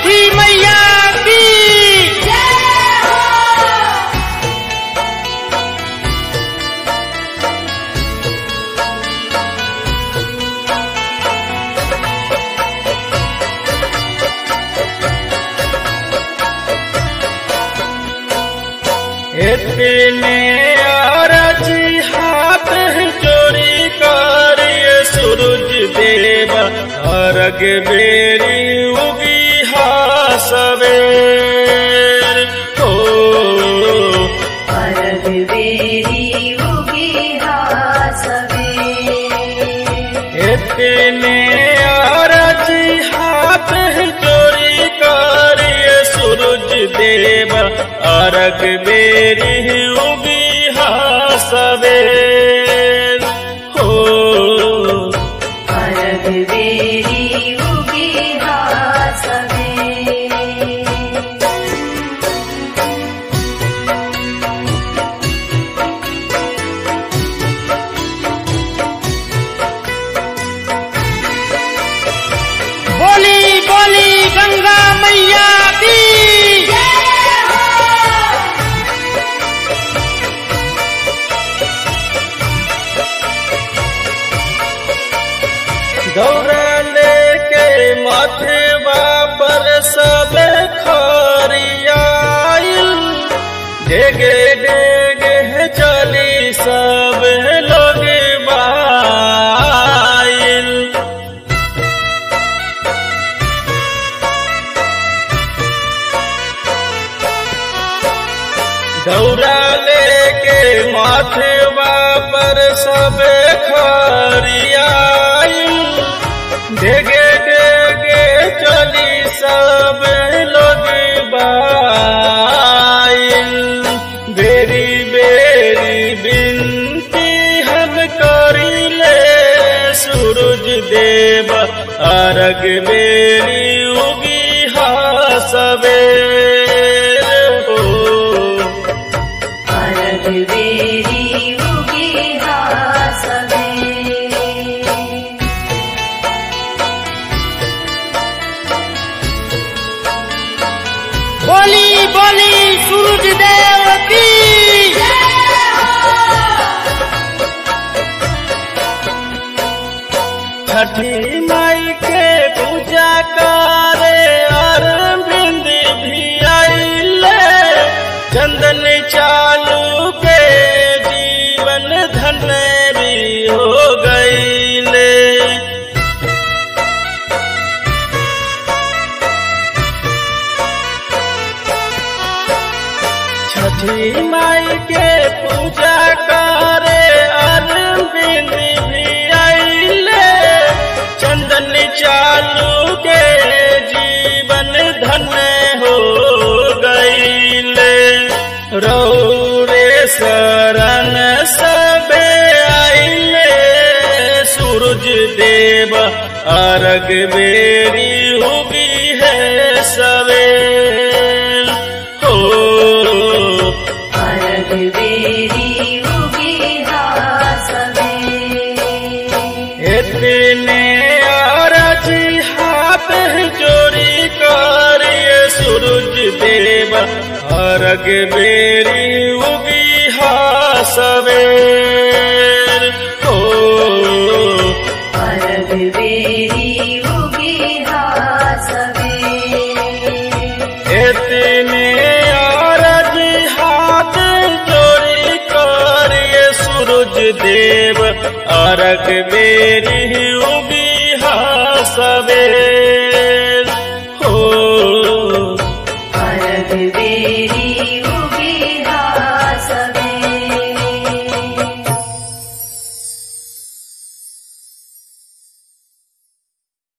छठी मैया की इतने अरजी हाथ चोरी करिए सूरज देव अर्घ बेरी उगी हा सवेर हो अरग बेरी उगी हा सवेर इतने अरजी हाथ चोरी करिए सूरज देव अर्घ बेरी उगी हा सवेर हो अरग बेरी उगी हा सवेर बोली बोली गंगा मैया की दौड़ा लेके माथे पर सब खरियाइल डेगे डेगे चली सब लोग बाइल दौड़ा लेके माथे पर सब खरियाइल डेगे डेगे चली सब लोग बाइल बेरी बेरी बिनती हम करिले सूरज देव अर्घ बेरी उगी हा सवेर हो अरग बेरी उगी हा सवेर बोली बोली सूरज देव की छठी माई के पूजा करे अरविंद भी आइले चंदन चालू के जीवन धन भी हो गईले छठी माई के पूजा करे अरविंद भी आइले चंदन चालू के जीवन धन हो गईले रौरे शरण सबे आइले सूरज देव अर्घ बेरी उगी है सवेर हो अरग बेरी उगी हा सवेर इतने अरजी हाथ चोरी करिए सूरज देव अर्घ बेरी उगी हा सवेर हो अरग बेरी उगी हा सवेर इतने अरजी हाथ चोरी करिए सूरज देव अर्घ बेरी उगी हा सवेर हो अरग बेरी उगी